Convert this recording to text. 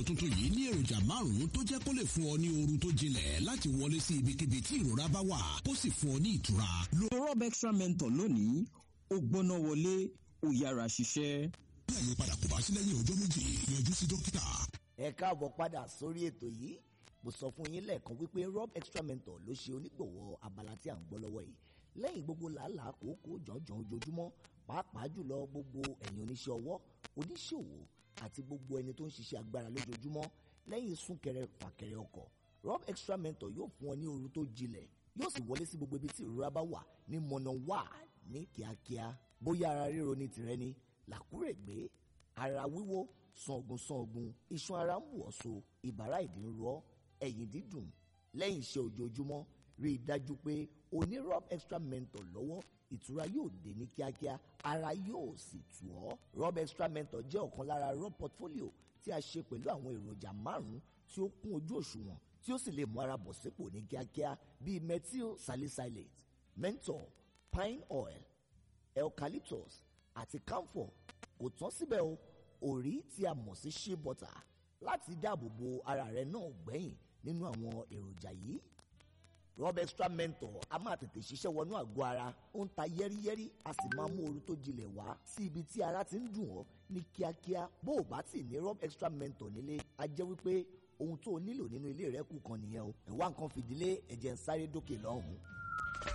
tuntun yìí ní èròjà márùn-ún tó jẹ́ kó lè fún ọ ní oorun tó jinlẹ̀ láti wọlé sí ibikíbi tí ìrora bá wà kó sì fún ọ ní ìtura. lo rob extra mentor lónìí ó gbóná wọlé ó yára ṣiṣẹ́. bí àyípadà kò bá sí lẹ́yìn ọjọ́ méjì yọjú sí dókítà. ẹ káàbọ̀ padà sórí ètò yìí mo sọ fún yín lẹ́ẹ̀kan wípé rob extra mentor ló ṣe onígbọ̀wọ́ abala tí à ń gbọ́ lọ́wọ́ yìí lẹ́yìn gbogbo làálàá kòókòó jọ̀ọ́jọ̀ ojoojúmọ́ pàápàá jùlọ gbogbo ẹ̀yin oníṣẹ́ ọwọ́ oníṣòwò àti gbogbo ẹni tó ń ṣiṣẹ́ agbára lójoojúmọ́ lẹ́yìn súnkẹrẹ fàkẹrẹ ọkọ̀ rob extra mentor yóò fún ọ ní ooru tó jinlẹ̀ yóò sì wọlé sí gbogbo ibi tí ìrora bá wà ní mọ̀nà wà ní kíákíá bóyá ara ríro ní tìrẹ ni làkúrègbé ara wíwó sangun sangun iṣan ara ń bù ọ́ so ìbàrá ìdí ń rọ ẹ̀yìn dídùn lẹ́yìn iṣẹ́ ojoojúmọ́ rí i dájú pé o ní rob extra mentor lọ́wọ́ ìtura yóò dé ní kíákíá ara yóò sì tù ọ́ rob extra mentor jẹ́ ọ̀kan lára rob portfolio tí a ṣe pẹ̀lú àwọn èròjà márùn-ún tí ó kún ojú òṣùwọ̀n tí ó sì lè mú ara bọ̀ sípò ní kíákíá bíi methyl salicylate menthol pine oil eucalyptus àti camphor kò tán síbẹ̀ o òrí tí a mọ̀ sí shea butter láti dáàbò bo ara rẹ náà gbẹ̀yìn nínú àwọn èròjà yìí rob extra mentor a máa tètè ṣiṣẹ́ wọnú àgọ́ ara ó ń ta yẹ́rìyẹ́rì a sì máa mú ooru tó jinlẹ̀ wá sí ibi tí ara ti ń dùn ọ́ ní kíákíá bó o bá tì ní rob extra mentor nílé a jẹ́ wípé ohun tó o nílò nínú ilé rẹ kù kan nìyẹn o ẹ̀wá nǹkan fìdílé ẹ̀jẹ̀ ń sáré dókè lọ́hùn-ún